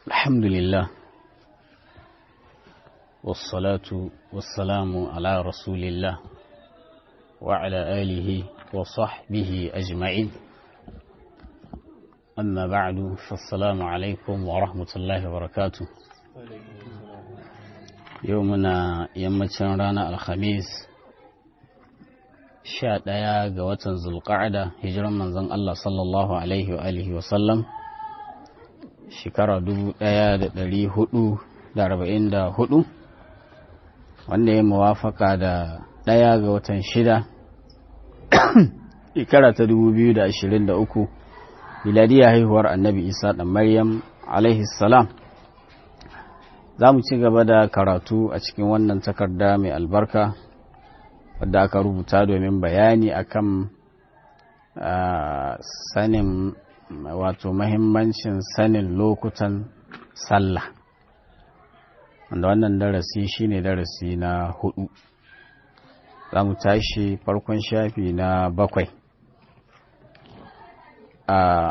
الحمد لله والصلاة والسلام على رسول الله وعلى آله وصحبه أجمعين أما بعد فالسلام عليكم ورحمة الله وبركاته يومنا يمتن رانا الخميس sha ɗaya ga watan zulƙa'ada hijiran manzon Allah sallallahu alaihi wa alihi wa sallam shekara dubu ɗaya da ɗari hudu da arba'in da hudu wanda ya muwafaka da ɗaya ga watan shida shekara ta dubu biyu da ashirin da uku miladiya haihuwar annabi isa ɗan maryam alaihi salam za mu ci gaba da karatu a cikin wannan takarda mai albarka wadda aka rubuta domin bayani akan sanin wato mahimmancin sanin lokutan sallah wanda wannan darasi shine darasi na hudu za mu tashi farkon shafi na bakwai a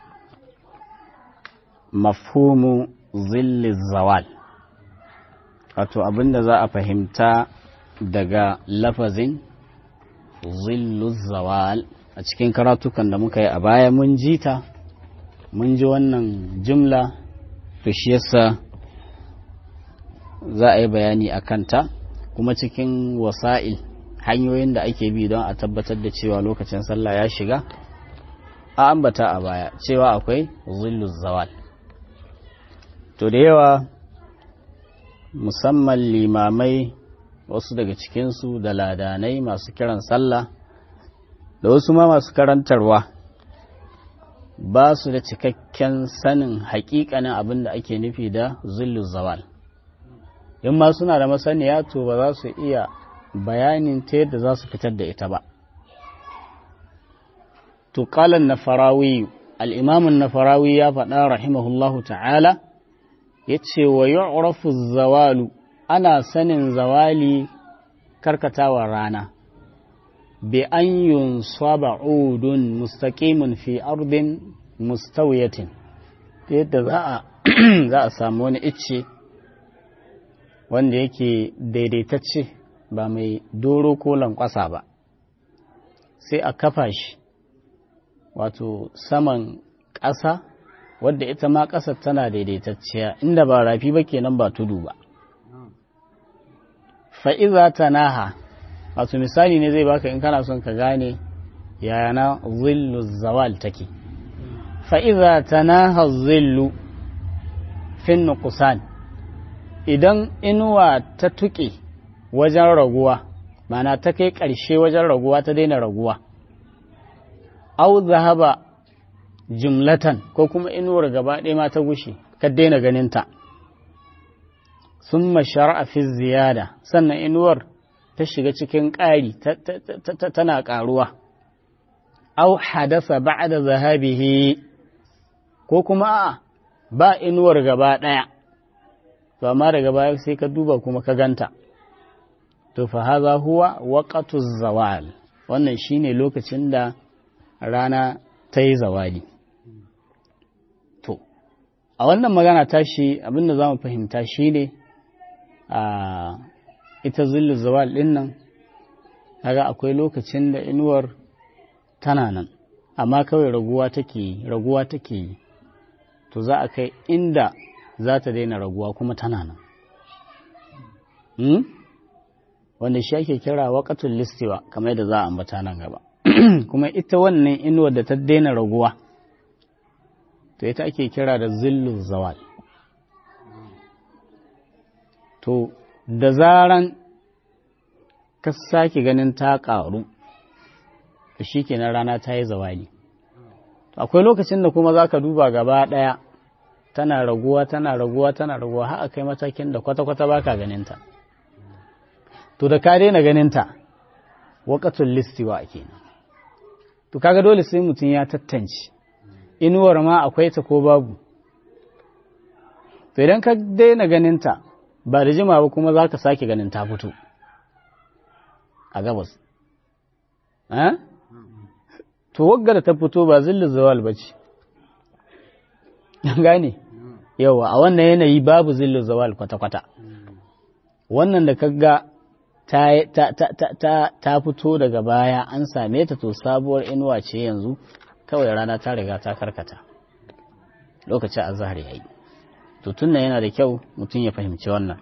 mafhumu zilli zawal wato abinda za a fahimta daga lafazin zillu zawal a cikin karatukan da muka yi a baya mun ji ta mun ji wannan jumla to shi yasa za a yi bayani a kanta kuma cikin wasa'il hanyoyin da ake bi don a tabbatar da cewa lokacin sallah ya shiga a ambata a baya cewa akwai zillu zawal to da yawa musamman limamai wasu daga cikinsu da ladanai masu kiran sallah da wasu ma masu karantarwa ba su da cikakken sanin hakikanin abin da ake nufi da zillu zawal in ma suna da masaniya to ba za su iya bayanin ta yadda za su fitar da ita ba to kalan na farawi al'imamun na farawi ya faɗa rahimahullahu ta'ala ya ce wa yu'rafu zawalu ana sanin zawali karkatawa rana bi an yunsaba udun mustaqimun fi ardin mustawiyatin yadda za a za a samu wani icce wanda yake daidaitacce ba mai doro ko lankwasa ba sai a kafa shi wato saman ƙasa wadda ita ma ƙasar tana daidaitacciya inda ba rafi ba kenan ba tudu ba fa'iza ta naha wato misali ne zai baka in kana son ka gane yana zillu zawal take fa'iza ta naha zillu fin nukusan idan inuwa ta tuƙe wajen raguwa mana ta kai ƙarshe wajen raguwa ta daina raguwa au zahaba jumlatan ko kuma inuwar gaba ɗaya ma ta gushe ka daina ganinta sun mashara fi ziyada sannan inuwar ta shiga cikin ƙari tana ƙaruwa au hadasa ba'da zahabihi ko kuma a ba inuwar gaba ɗaya to amma daga baya sai ka duba kuma ka ganta to fa haza huwa waqatu zawal wannan shine lokacin da rana ta yi zawali to a wannan magana tashi abinda za mu fahimta shine a ita zillu zawal ɗin nan kaga akwai lokacin da inuwar tana nan amma kawai raguwa take raguwa take to za a kai inda za ta daina raguwa kuma tana nan hmm? wanda shi ake kira waƙatul listiwa kamar da za a ambata nan gaba kuma ita wannan inuwar da ta daina raguwa to ita ake kira da zillu zawal to da zaran ka sake ganin ta ƙaru to shi kenan rana ta yi zawali akwai lokacin da kuma za ka duba gaba ɗaya tana raguwa tana raguwa tana raguwa har kai matakin da kwata-kwata ba ka ganinta to da ka daina ganinta waƙatun listiwa kenan to kaga dole sai mutum ya tattance inuwar ma akwai ta ko babu to idan ka daina ganinta ba da jima ba kuma za ka sake ganin ta fito a gabas to wagga da ta fito ba zillin zawal ba ce gane yawa a wannan yanayi babu zillu zawal kwata-kwata wannan da kaga ta, ta, ta, ta, ta fito daga baya an same ta to sabuwar inuwa ce yanzu kawai rana ta riga ta karkata lokacin azhar yayi to tunna yana da kyau mutum ya fahimci wannan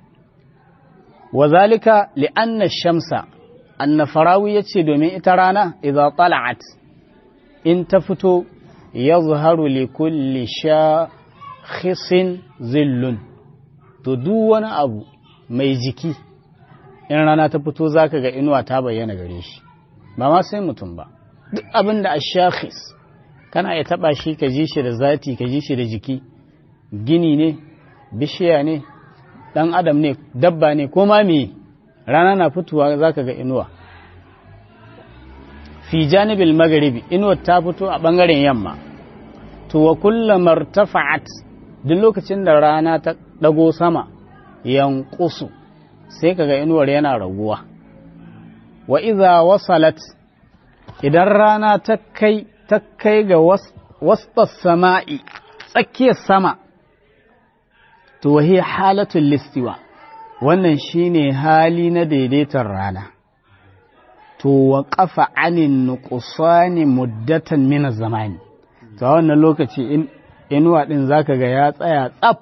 wazalika li'anna shamsa anna farawi yace domin ita rana idza tala'at in ta fito yazharu li kulli shakhisin zillun to duk wani abu mai jiki in rana ta fito zaka ga inuwa ta bayyana gare shi ba ma sai mutum ba duk abin da ashakhis kana iya taba shi ka ji shi da zati ka ji shi da jiki gini ne bishiya ne dan adam ne dabba ne ko ma me rana na fitowa zaka ga inuwa fi janibil magharibi inuwar ta fito a bangaren yamma to wa kullama irtafa'at duk lokacin da rana ta dago sama yanqusu sai kaga inuwar yana raguwa wa idza wasalat idan rana ta kai ta kai ga wastas sama'i tsakiyar sama to wahi halatul listiwa wannan shine hali na daidaitar rana to wa kafa anin nuqsani muddatan min zamani to wannan lokaci in inuwa din zaka ga ya tsaya tsaf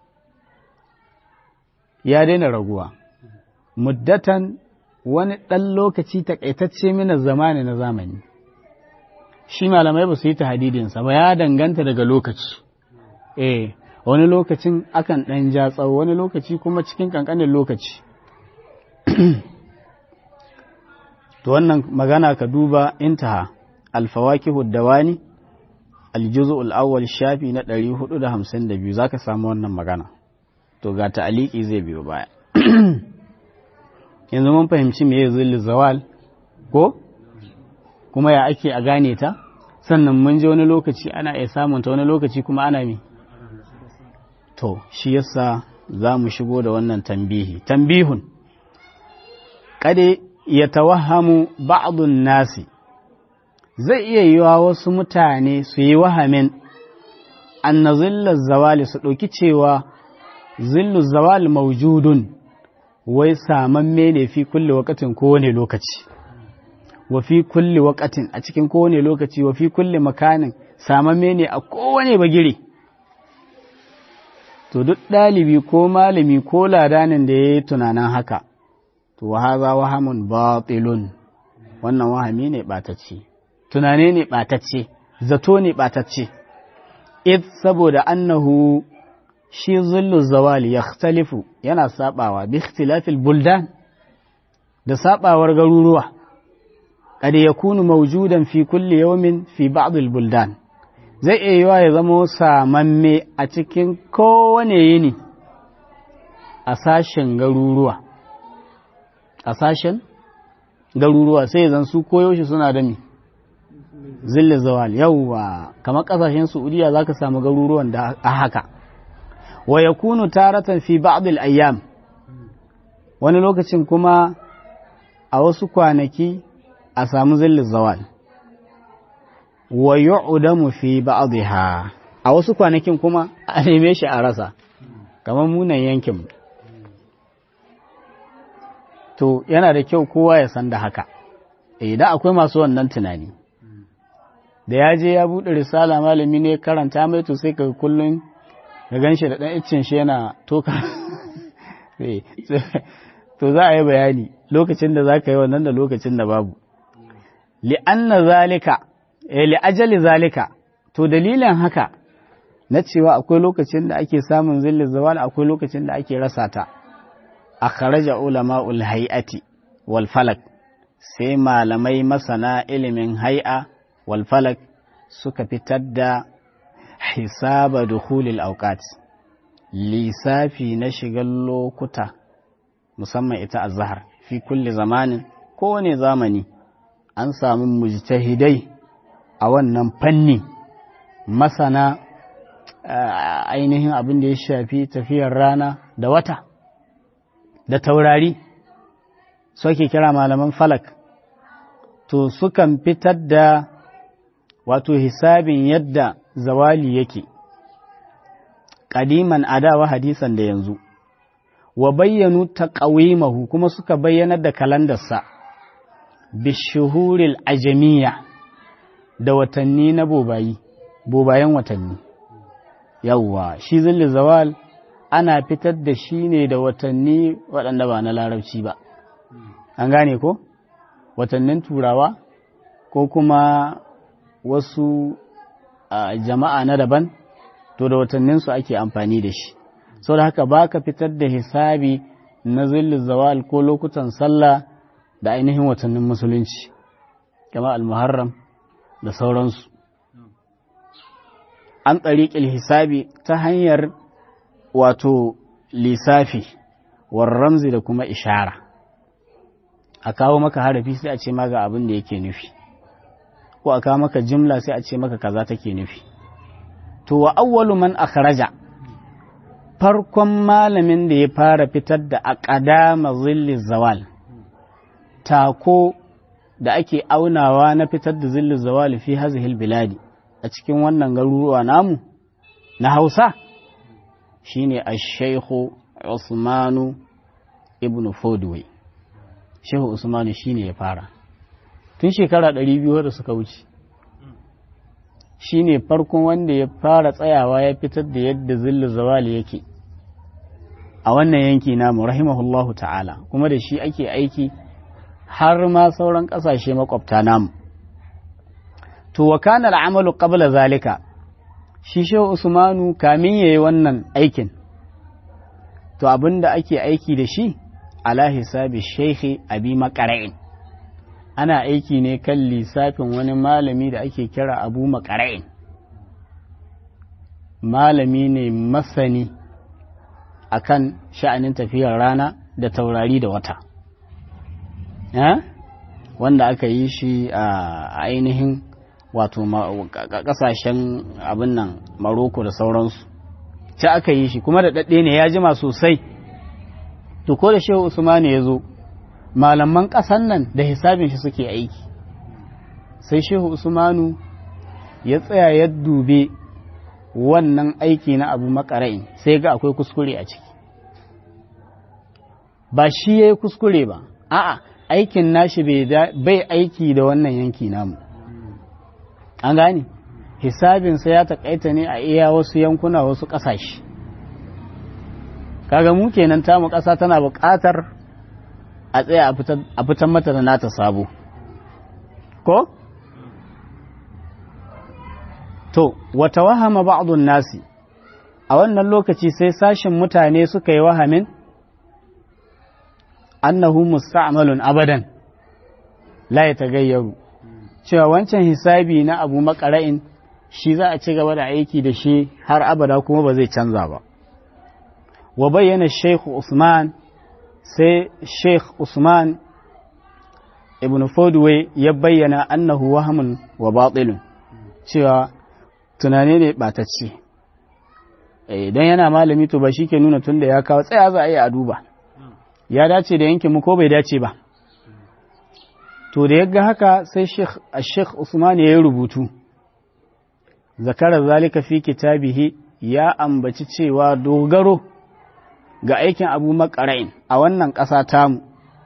ya daina raguwa muddatan wani ɗan lokaci takaitacce mina zamani na zamani shi malamai ba su yi tahadidinsa ba ya danganta daga lokaci eh wani lokacin akan ɗan ja tsawo wani lokaci kuma cikin ƙanƙanin lokaci to wannan magana ka duba intaha alfawakihu dawani aljuzu al'awwal shafi na 452 zaka samu wannan magana to ga ta'aliki zai biyo baya yanzu mun fahimci me zillu zawal ko kuma ya ake a gane ta sannan mun ji wani lokaci ana iya samun ta wani lokaci kuma ana mi to shi yasa za mu shigo da wannan tambihi tambihun kade ya tawahamu ba'dun nasi zai iya yiwa wasu mutane su yi wahamin anna zillar zawali su ɗauki cewa zillu zawal maujudun wai samamme ne fi kulle wakatin kowane lokaci wa fi kulle wakatin a cikin kowane lokaci wa fi kulle makanin samamme ne a kowane bagire to duk ɗalibi ko malami ko ladanin da ya yi tunanin haka to haza wahamun batilun wannan wahami ne ɓatacce tunane ne ɓatacce zato ne ɓatacce id saboda annahu shi zullu zawali ya yana sabawa bi ikhtilafil buldan da sabawar garuruwa kada ya kunu maujudan fi kulli yawmin fi ba'd al buldan zai iya yiwa ya zama samamme a cikin kowane yini a sashen garuruwa a sashen garuruwa sai zan su koyaushe suna da mi zillu zawal yawwa kamar kasashen saudiya zaka samu garuruwan da a haka wa yakunu taratan fi ba'd al-ayyam wani lokacin kuma a wasu kwanaki a samu zillin zawal wa yu'damu fi ba'dha a wasu kwanakin kuma a neme shi a rasa kamar munan yankin to yana da kyau kowa ya san da haka idan akwai masu wannan tunani da ya je ya buɗe risala malami ne karanta mai to sai ka kullum ka gan shi da ɗan iccen shi yana toka to za a yi bayani lokacin da za ka yi wannan da lokacin da babu li'anna zalika li'ajali zalika to dalilin haka na cewa akwai lokacin da ake samun zillin zawal akwai lokacin da ake rasa ta a kharaja ulama'ul hay'ati wal falak sai malamai masana ilimin hay'a wal falak suka fitar da hisaba dukhulil awqat lissafi na shigar lokuta musamman ita azhar fi kulli zamanin kowane zamani an samu mujtahidai a wannan fanni masana ainihin abin da ya shafi tafiyar rana da wata da taurari suke kira malaman falak to sukan fitar da wato hisabin yadda zawali yake ƙadiman adawa hadisan da yanzu wa bayyanu taqawimahu kuma suka bayyanar da kalandarsa bishuhuril ajamiya da watanni na bobayi bobayen watanni yawwa shi zilli zawal ana fitar da shi ne da watanni waɗanda ba na larabci ba an gane ko watannin turawa ko kuma wasu jama'a na daban to da watanninsu ake amfani da shi sau da haka ba ka fitar da hisabi na zilli zawal ko lokutan sallah da ainihin watannin musulunci kama al-muharram da sauransu an tsariƙil hisabi ta hanyar wato lissafi war ramzi da kuma ishara a kawo maka harafi sai a ce ma ga abin da yake nufi ko a kawo maka jimla sai a ce maka kaza take nufi to wa awwalu man akhraja farkon malamin da ya fara fitar da aqdama zilli zawal tako da ake aunawa na fitar da zilli zawal fi hazihil biladi a cikin wannan garuruwa namu na Hausa shine ash-shaykhu Usmanu ibn Fodway Shehu Usmanu shine ya fara tun shekara 200 da suka wuce shine farkon wanda ya fara tsayawa ya fitar da yadda zillu zawali yake a wannan yanki namu rahimahullahu ta'ala kuma da shi ake aiki har ma sauran ƙasashe makwabta namu to wa kana al'amalu qabla zalika shi shehu usmanu kamin yayi wannan aikin to abinda ake aiki da shi ala hisabi sheikhi abi makara'in ana aiki ne kan lissafin wani malami da ake kira abu makara'in malami ne masani akan sha'anin tafiyar rana da taurari da wata wanda aka yi shi a ainihin wato kasashen abin nan maroko da sauransu ta aka yi shi kuma da daɗe ne ya jima sosai to ko da shehu usmani ya zo malaman ƙasan nan da hisabin shi suke aiki sai shehu usmanu ya tsaya ya dube wannan aiki na abu makara'in sai ga akwai kuskure a ciki ba shi ya yi kuskure ba a'a aikin nashi bai aiki da wannan yanki namu an gane hisabinsa ya taƙaita ne a iya wasu yankuna wasu ƙasashe kaga mu kenan tamu ƙasa tana buƙatar a tsaya a fitan mata da nata sabo ko to wata wahama ba'dun nasi a wannan lokaci sai sashin mutane suka yi wahamin annahu musta'malun abadan la ya tagayyaru cewa wancan hisabi na abu makara'in shi za a ci gaba da aiki da shi har abada kuma ba zai canza ba wa bayyana sheikh usman sai sheikh usman ibn fodway ya bayyana annahu wahamun wa batilun cewa tunane ne batacce idan yana malami to ba shi ke nuna tun da ya kawo tsaya za a yi a duba ya dace da yankin mu ko bai dace ba to da yaga haka sai sheikh usman ya yi rubutu zakarar zalika fi kitabihi ya ambaci cewa dogaro ga aikin abu makara'in a wannan ƙasa tamu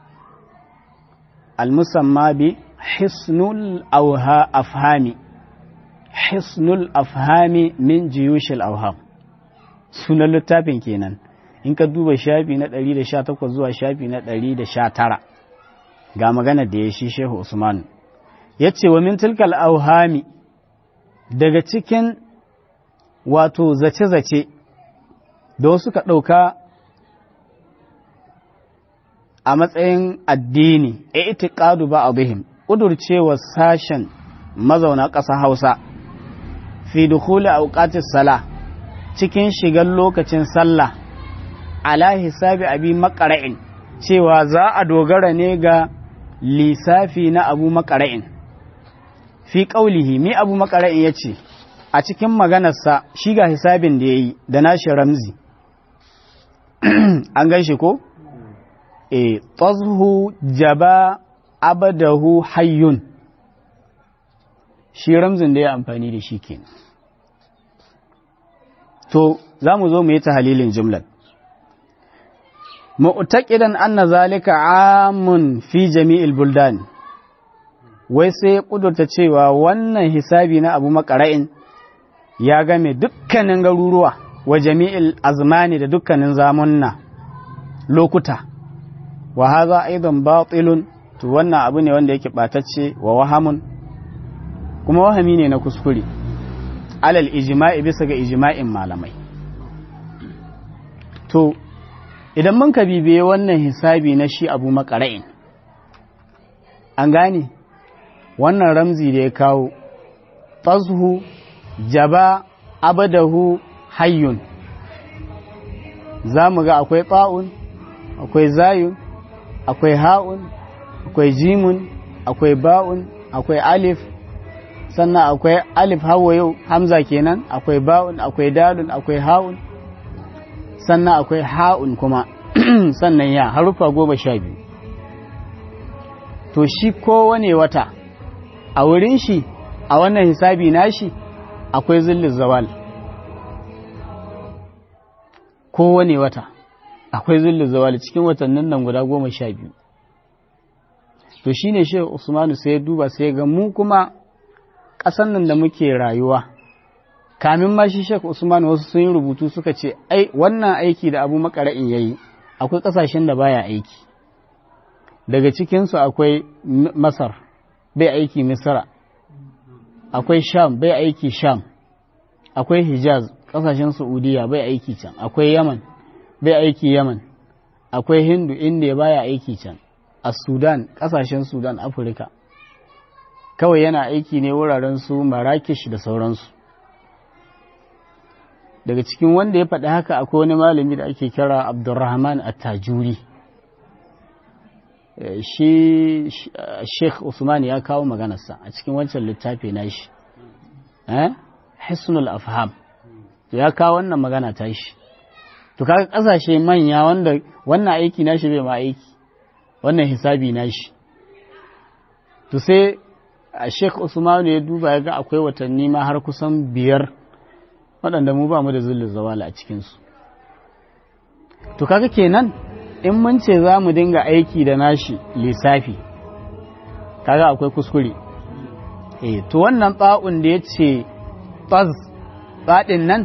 almusamma bi hisnul auha afhami hisnul afhami min jiyushil auham sunan littafin kenan in ka duba shafi na 118 zuwa shafi na 119 ga magana da ya shi shehu usman ya ce wa min tilkal auhami daga cikin wato zace-zace da wasu ka ɗauka a matsayin addini a itiƙadu ba a bihim ƙudurcewa sashen mazauna ƙasa hausa fi dukuli auƙatis sala cikin shigar lokacin sallah ala hisabi abi makara'in cewa za a dogara ne ga lissafi na abu makara'in fi ƙaulihi mi abu makara'in ya ce a cikin maganarsa shi ga hisabin da ya yi da nashi ramzi an gan shi ko? e tazhu jaba abadahu hayyun shi ramzin da ya amfani da shi kenan to za mu zo mu yi tahalilin jumlar mu'taqidan anna zalika amun fi jami'il buldan wai sai ya kudurta cewa wannan hisabi na abu makara'in ya game dukkanin garuruwa wa jami'il azmani da dukkanin zamunna lokuta wa haza aidan batilun to wannan abu ne wanda yake batacce wa wahamun kuma wahami ne na kuskure alal ijma'i bisa ga ijma'in malamai to idan mun ka bibiye wannan hisabi na shi abu makara'in an gane wannan ramzi da ya kawo tazhu jaba abadahu hayyun za mu ga akwai ta'un akwai zayun akwai ha'un akwai jimun akwai ba'un akwai alif sannan akwai alif hawa yau hamza kenan akwai ba'un akwai dalun akwai ha'un sannan akwai ha'un kuma sannan ya harufa goma sha biyu to shi kowane wata a wurin shi a wannan hisabi nashi akwai zillin zawal kowane wata akwai zillin zawal cikin watannin nan guda goma sha biyu to shi ne shi usmanu sai ya duba sai ga mu kuma ƙasan nan da muke rayuwa kamin ma shi shek usman wasu sun yi rubutu suka ce ai wannan aiki da abu makara'in ya yi akwai ƙasashen da baya aiki daga cikinsu akwai masar bai aiki misra akwai sham bai aiki sham akwai hijaz ƙasashen saudiya bai aiki can akwai yaman bai aiki yaman akwai hindu inda baya aiki can a sudan ƙasashen sudan afirka kawai yana aiki ne wuraren su marakish da sauransu daga cikin wanda ya faɗi haka akwai wani malami da ake kira abdurrahman attajuri shi sheikh usman ya kawo maganarsa a cikin wancan littafi na shi hisnul afham ya kawo wannan magana ta shi to kaga kasashe manya wanda wannan aiki na shi bai ma aiki wannan hisabi na shi to sai a sheikh usman ya duba ya ga akwai watanni ma har kusan biyar waɗanda mu ba mu da zullun zawala a cikinsu to kaga kenan in mun ce za mu dinga aiki da nashi lissafi kaga akwai kuskure eh to wannan tsa'un da ya ce tsaz tsaɗin nan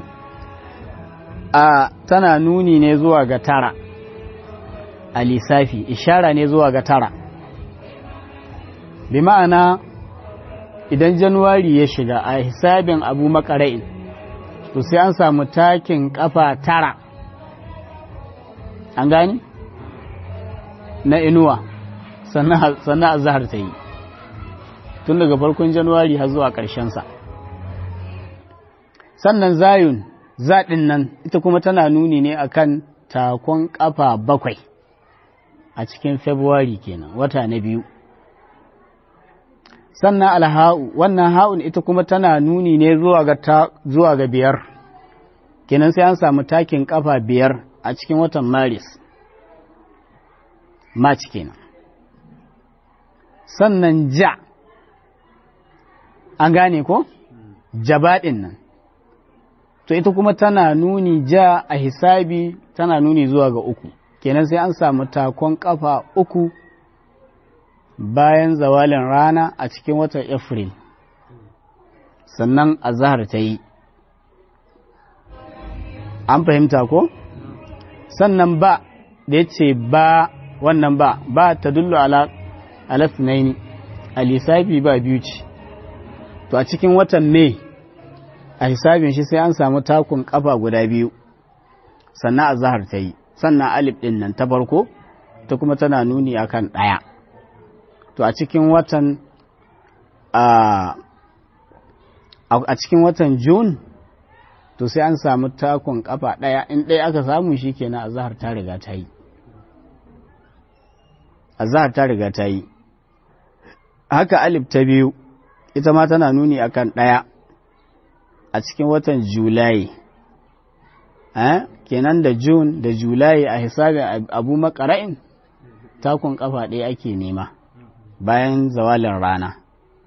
a tana nuni ne zuwa ga tara a lissafi ishara ne zuwa ga tara bi ma'ana idan januwari ya shiga a hisabin abu makara'in to sai an samu takin kafa tara an gani na inuwa sannan a zahar ta yi tun daga farkon januwari har zuwa sa. sannan zayun zaɗin nan ita kuma tana nuni ne akan takon kafa bakwai a cikin february kenan wata na biyu sannan alha'u wannan ha'un ita kuma tana nuni ne zuwa ga biyar kenan sai an samu takin kafa biyar a cikin watan maris march kenan sannan ja an gane ko jabaɗin nan to ita kuma tana nuni ja a hisabi tana nuni zuwa ga uku kenan sai an samu takon kafa uku bayan zawalin rana a cikin watan Afril sannan azahar ta yi an fahimta ko sannan ba da ya ce ba wannan ba ba ta dullu ala alasnaini a lissafi ba biyu ce to a cikin watan mai a hisabin shi sai an samu takun kafa guda biyu sannan azahar ta yi sannan alif ɗin nan ta farko ta kuma tana nuni akan ɗaya to a cikin watan a cikin watan Jun to sai an samu takon kafa ɗaya in ɗaya aka samu shi kenan azahar ta riga ta yi azahar ta riga ta yi haka alif ta biyu ita ma tana nuni akan ɗaya a cikin watan Julai eh? kenan da Jun da Julai a hisabin abu makara'in takon kafa ɗaya ake nema bayan zawalin rana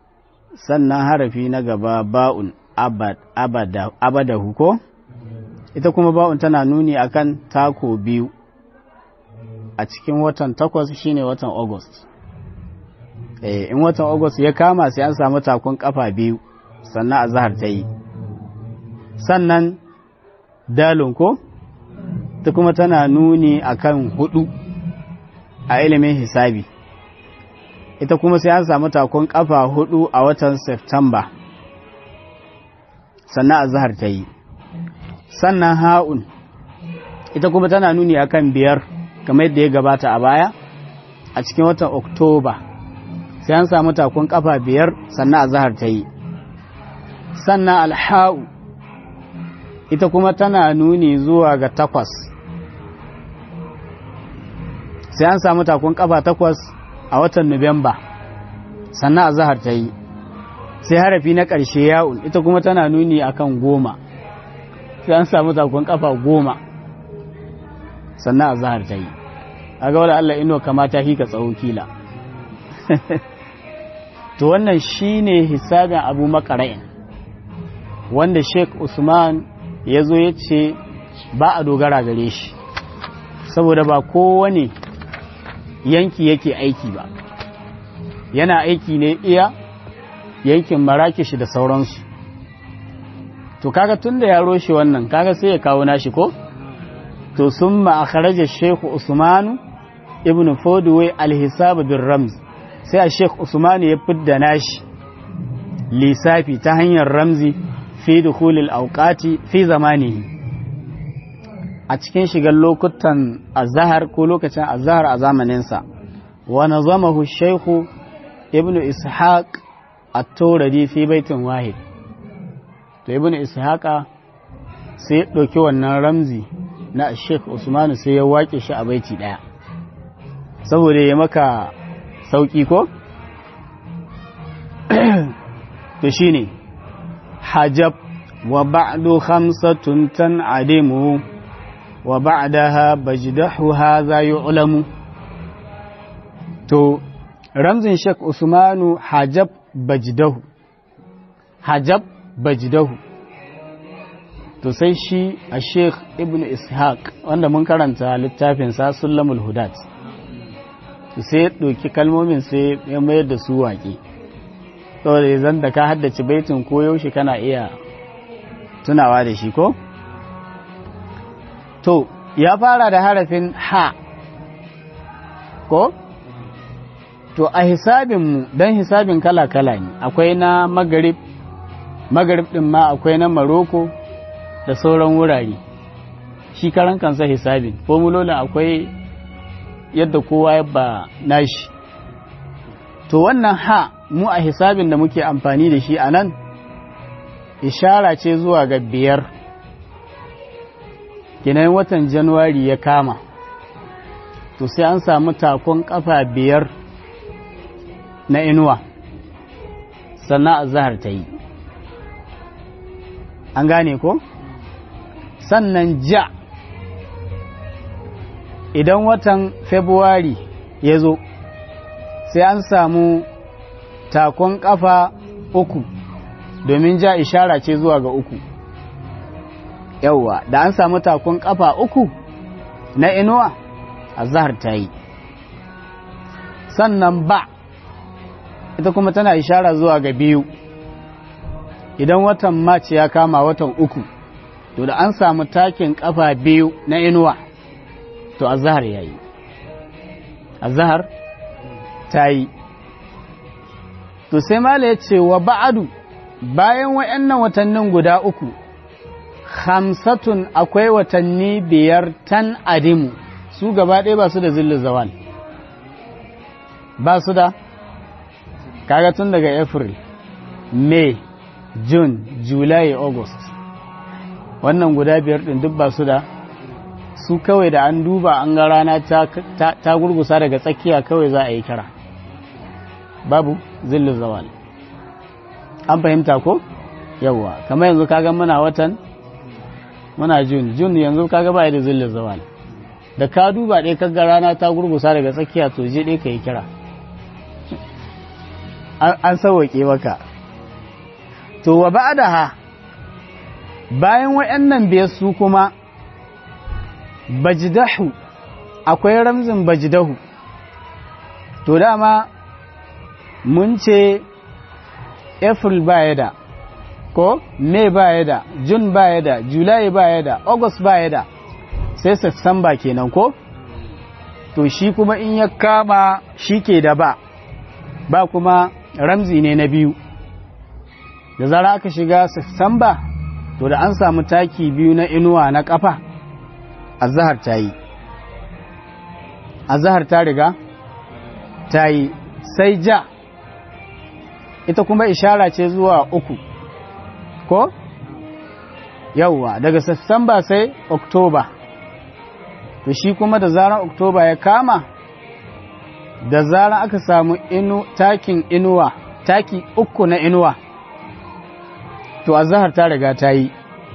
sannan harafi na gaba ba'un abadahu ko ita kuma ba'un tana nuni akan tako biyu a cikin watan takwas shine watan august eh in watan august ya kama sai an samu takon kafa biyu sannan a zahar ta yi sannan dalun ko ta kuma tana nuni akan hudu a ilimin hisabi ita kuma sai an samu takon kafa hudu a watan september sannan a zahar ta yi sannan ha'un ita kuma tana nuni akan biyar kamar yadda ya gabata a baya a cikin watan oktoba sai an samu takon kafa biyar sannan a zahar ta yi sannan alha'u ita kuma tana nuni zuwa ga takwas sai an samu takon kafa takwas a watan nuwamba sannan a zahar ta yi sai harafi na ƙarshe ya'un ita kuma tana nuni akan goma sai an samu takon kafa goma sannan a zahar ta yi a ga wadda Allah ino kamata hika tsawo kila to wannan shine hisabin abu makara'in wanda sheik usman ya zo ya ce ba a dogara gare shi saboda ba kowane yanki yake aiki ba yana aiki ne iya yankin marakishi da sauransu to kaga tun da ya roshe wannan kaga sai ya kawo nashi ko to sun ma'akarajar sheku usmanu ibn fodway alhisabu bin ramz sai a sheku usmanu ya fidda nashi lissafi ta hanyar ramzi fi dukulil auqati fi zamanihi a cikin shigar lokutan azahar ko lokacin azahar a zamaninsa wa nazamahu shaykhu ibnu ishaq at-turadi fi baitin wahid to ibnu ishaqa sai ya ɗauki wannan ramzi na sheikh usman sai ya wake shi a baiti ɗaya saboda ya maka sauki ko to shine hajab wa ba'du khamsatun tan'adimu wa ba'daha bajdahu hadha yu'lamu to ramzin Sheikh Usmanu hajab bajdahu hajab bajdahu to sai shi a Sheikh Ibn Ishaq wanda mun karanta littafin sa Sulamul Hudat to sai ya ɗauki kalmomin sai ya mayar da su waƙe saboda zan da ka haddace baitin ko yaushe kana iya tunawa da shi ko to ya fara da harafin ha ko to a hisabinmu don hisabin kala-kala ne akwai na magarib magarib ɗin ma akwai na maroko da sauran wurare shi karan kansa hisabin formulolin akwai yadda kowa ya ba nashi to wannan ha mu a hisabin da muke amfani da shi a nan ishara ce zuwa ga biyar kinan watan januwari ya kama to sai an samu takon kafa biyar na inuwa sannan azahar ta yi an gane ko sannan ja idan watan february ya zo sai an samu takon kafa uku domin ja ishara ce zuwa ga uku yauwa da an samu takon kafa uku na inuwa azahar ta yi sannan ba ita kuma tana ishara zuwa ga biyu idan watan mace ya kama watan uku to da an samu takin kafa biyu na inuwa to azahar ya yi azahar ta yi to sai mala ya ce wa ba'adu bayan wa'annan watannin guda uku hamsatun akwai watanni biyar tan adimu su gaba ɗaya ba su da zillu zawal ba su da kaga tun daga april may june july august wannan guda biyar ɗin duk ba su da su kawai da an duba an ga rana ta gurgusa daga tsakiya kawai za a yi kira babu zillu zawal an fahimta ko yawwa kamar yanzu kaga muna watan muna jun jun yanzu kaga ba da zillu zawal da ka duba ɗaya kaga rana ta gurgusa daga tsakiya to je ɗaya ka yi kira an sauwaƙe maka to wa ba'daha bayan waɗannan biyar su kuma bajidahu akwai ramzin bajidahu to dama mun ce april baya da ko may baya da june baya da july baya da august baya da sai september kenan ko to shi kuma in ya kama shi ke da ba ba kuma ramzi ne na biyu da zara aka shiga september to da an samu taki biyu na inuwa na kafa azahar ta yi azahar ta riga ta yi sai ja ita kuma ishara ce zuwa uku ko yauwa daga Satumba sai Oktoba to shi kuma da zaran Oktoba ya kama da zaran aka samu inu takin inuwa taki uku na inuwa to azhar ta riga ta yi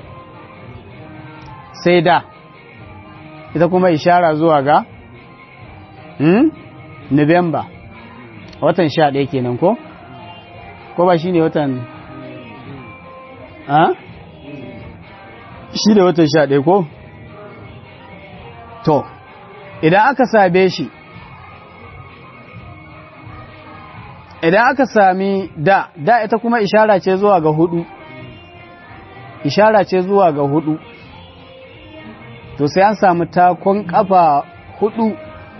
sai da ita kuma ishara zuwa ga hmm? Nuwamba watan sha ɗaya kenan ko? ko ba shi ne watan a? shi ne watan sha ɗaya ko? to idan aka sabe shi idan aka sami da da ita kuma ishara ce zuwa ga hudu ishara ce zuwa ga hudu to sai an samu takon kafa hudu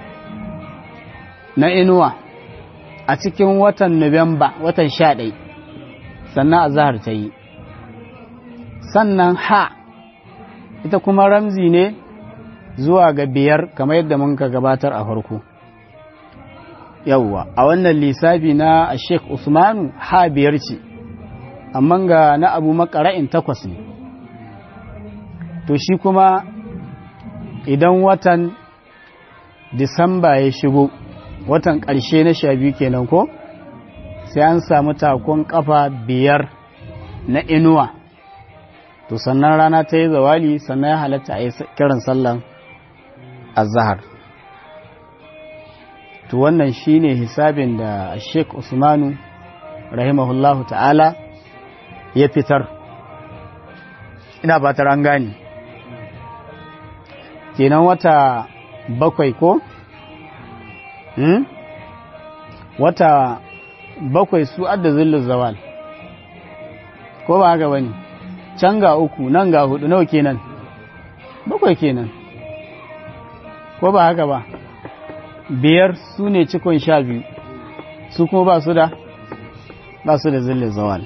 na inuwa a cikin watan Nuwamba watan sha ɗai sannan azahar ta yi sannan ha ita kuma ramzi ne zuwa ga biyar kamar yadda mun ka gabatar a farko yawwa a wannan lissafi na sheikh usmanu ha biyar ce amma ga na abu makara'in takwas ne to shi kuma idan watan disamba ya shigo watan ƙarshe na sha biyu kenan ko sai an samu takon ƙafa biyar na inuwa to sannan rana ta yi zawali sannan ya halatta a yi kiran sallan azahar to wannan shine hisabin da sheik usmanu rahimahullahu ta'ala ya fitar ina batar an gani kenan wata bakwai ko Hmm? wata bakwai su adda zillin zawal ko ba haka bane can ga uku nan ga hudu nawa kenan bakwai kenan ko ba haka ba biyar su ne cikon sha biyu su kuma ba su da ba su da zillin zawal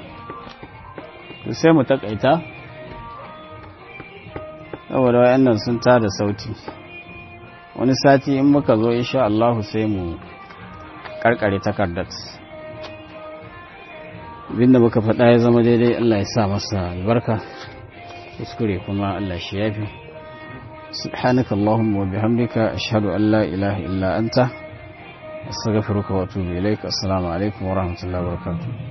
sai mu takaita saboda wayannan sun tada sauti wani sati in muka zo insha Allahu sai mu karkare takardar abinda muka faɗa ya zama daidai Allah ya sa masa albarka kuskure kuma Allah shi yafi subhanaka allahumma wa bihamdika ashhadu an la ilaha illa anta astaghfiruka wa atubu ilaik assalamu alaikum wa rahmatullahi wa barakatuh